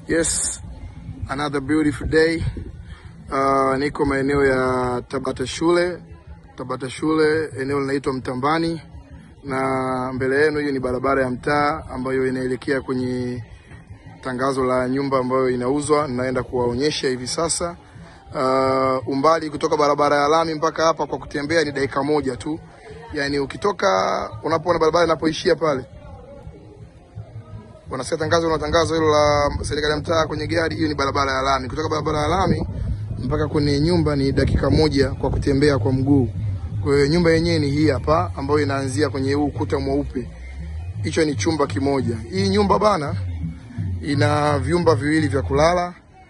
Yes, another beautiful day. Uh, niko maeneo ya Tabata shule, Tabata shule, eneo linaitwa Mtambani, na mbele yenu hiyo ni barabara ya mtaa ambayo inaelekea kwenye tangazo la nyumba ambayo inauzwa. Naenda kuwaonyesha hivi sasa. Uh, umbali kutoka barabara ya lami mpaka hapa kwa kutembea ni dakika moja tu, yaani ukitoka unapoona barabara inapoishia pale wanasikia tangazo na tangazo hilo la serikali ya mtaa kwenye gari, hiyo ni barabara ya lami. Kutoka barabara ya lami mpaka kwenye nyumba ni dakika moja kwa kutembea kwa mguu. Kwa hiyo nyumba yenyewe ni hii hapa, ambayo inaanzia kwenye huu ukuta mweupe. Hicho ni chumba kimoja. Hii nyumba bana, ina vyumba viwili vya kulala.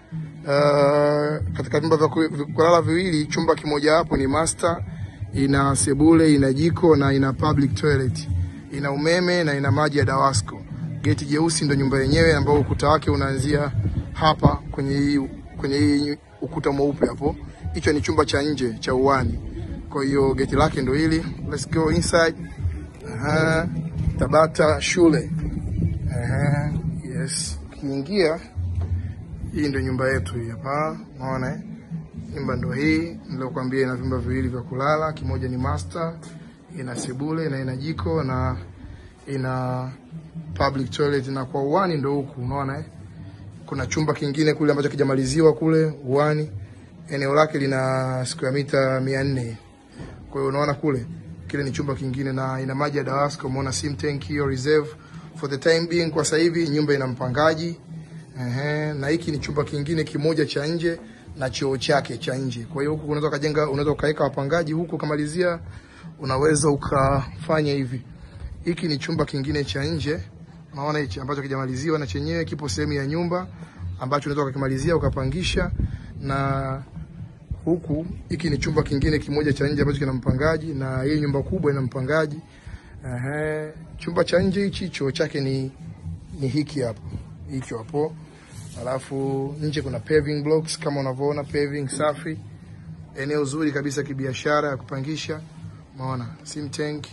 Uh, katika vyumba vya ku- vya kulala viwili, chumba kimoja hapo ni master, ina sebule, ina jiko na ina public toilet, ina umeme na ina maji ya Dawasco. Geti jeusi ndo nyumba yenyewe ambao ukuta wake unaanzia hapa kwenye hii kwenye hii ukuta mweupe hapo. Hicho ni chumba cha nje cha uwani. Kwa hiyo geti lake ndo hili. Let's go inside. Aha. Tabata shule. Aha. Yes. Ukiingia hii ndio nyumba yetu hii hapa. Unaona eh? Nyumba ndo hii nilokuambia, ina vyumba viwili vya kulala, kimoja ni master, ina sebule na ina jiko na ina public toilet, na kwa uwani ndo huku unaona eh? Kuna chumba kingine kule ambacho kijamaliziwa kule uwani, eneo lake lina square mita 400. Kwa hiyo unaona kule kile ni chumba kingine na ina maji ya Dawasco, umeona sim tank hiyo reserve for the time being. Kwa sasa hivi nyumba ina mpangaji Ehe, na hiki ni chumba kingine kimoja cha nje na choo chake cha nje. Kwa hiyo huku unaweza ukajenga, unaweza ukaweka wapangaji huku, ukamalizia, unaweza ukafanya hivi. Hiki ni chumba kingine cha nje, unaona hichi ambacho kijamaliziwa na chenyewe kipo sehemu ya nyumba ambacho unaweza ukakimalizia ukapangisha, na huku hiki ni chumba kingine kimoja cha nje ambacho kina mpangaji, na hii nyumba kubwa ina mpangaji. Ehe, chumba cha nje hichi choo chake ni ni hiki hapo, hicho hapo. Alafu nje kuna paving blocks kama unavyoona, paving safi, eneo zuri kabisa kibiashara ya kupangisha. Umeona sim tank.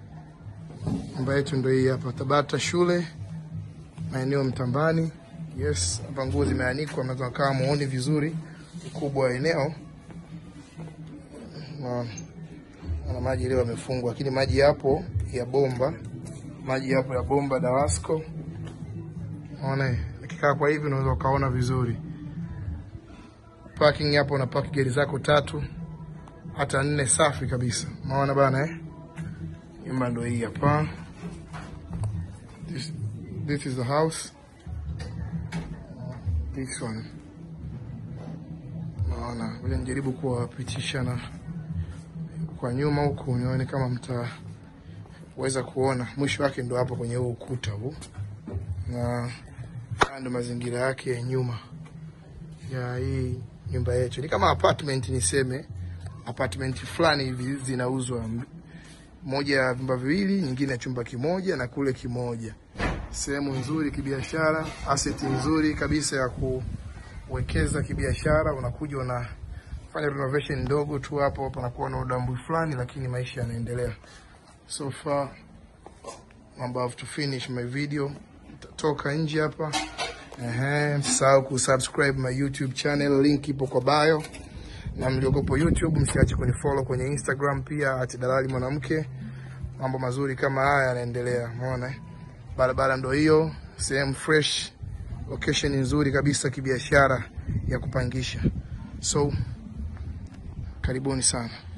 Nyumba yetu ndio hii hapa, Tabata shule, maeneo Mtambani. Yes, hapa nguo zimeanikwa, mnaweza kaa muone vizuri ukubwa wa eneo. Unaona na maji leo yamefungwa, lakini maji yapo ya bomba, maji yapo ya bomba Dawasco. Unaona, ikikaa kwa hivi unaweza ukaona vizuri. Parking hapo, na park gari zako tatu hata nne, safi kabisa. Unaona bana eh? Nyumba ndio hii hapa. This, this is the house. This one. Unaona, vile nijaribu kuwapitisha na kwa nyuma huku nione kama mtaweza kuona mwisho wake, ndo hapo kwenye huu ukuta huu, na haya ndo mazingira yake ya nyuma ya hii nyumba yetu. Ni kama apartment, niseme apartment fulani hivi zinauzwa, moja ya vyumba viwili, nyingine ya chumba kimoja na kule kimoja. Sehemu nzuri kibiashara, asset nzuri kabisa ya kuwekeza kibiashara. Unakuja una fanya renovation ndogo tu hapo, panakuwa na udambwi fulani, lakini maisha yanaendelea. So far I'm about to finish my video, toka nje hapa. Ehe, msisahau kusubscribe my YouTube channel, link ipo kwa bio, na mliokopo YouTube msiache kunifollow kwenye Instagram pia ati dalali mwanamke. Mambo mazuri kama haya yanaendelea, umeona eh? Barabara ndo hiyo, sehemu fresh, location nzuri kabisa kibiashara ya kupangisha. So karibuni sana.